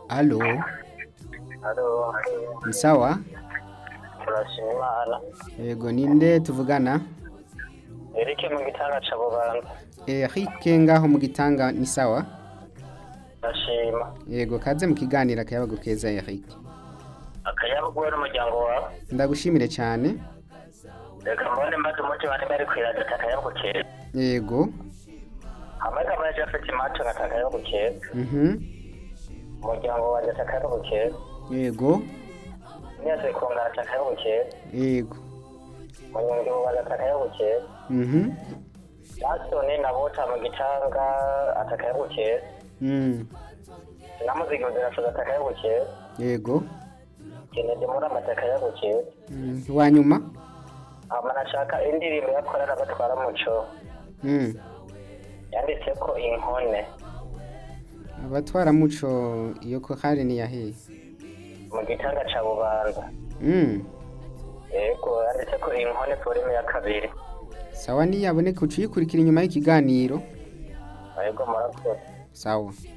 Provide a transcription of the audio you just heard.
Halo, Halo, ni sawa? turashima Imana. Yego ninde tuvugana? Eric mu gitanga ca Bubanza. Eric ngaho mu gitanga ni sawa? Ndashima. Yego kaze mu kiganiro akayabagu keza Eric. Akayabuguwe n'umuryango wawe. Ndagushimire cyane. Reka mbone maze umuti bari bari kwiragita akayabugu keza. Yego. Hamwe kamwe yaje afite imaco ngata akayabugu keza. Mhm. Umuryango wanjye ata akayabugu keza. Yego. Niyaze kungana ata akayabugu keza. Yego. Munyongeho wanjye ata akayabugu keza. Mhm. Nasoni na Bota mu gitanga ata akayabugu keza. Mm. Namuzigi uzirafuza ata akayabugu keza. Yego. Kennedy Murama ata akayabugu keza. Mm. Wanyuma? Hama nashaka indirimbo yakorera batwara muco. Mm. yanditse ko inkone Abatwara muco iyo ko hari ni yahe? mu gitanga ca bubanza Mm. yego yanditse ko inkone polime ya kabiri Sawa niyaboneka uciyikurikira inyuma y'ikiganiro. yego murakoze Sawa.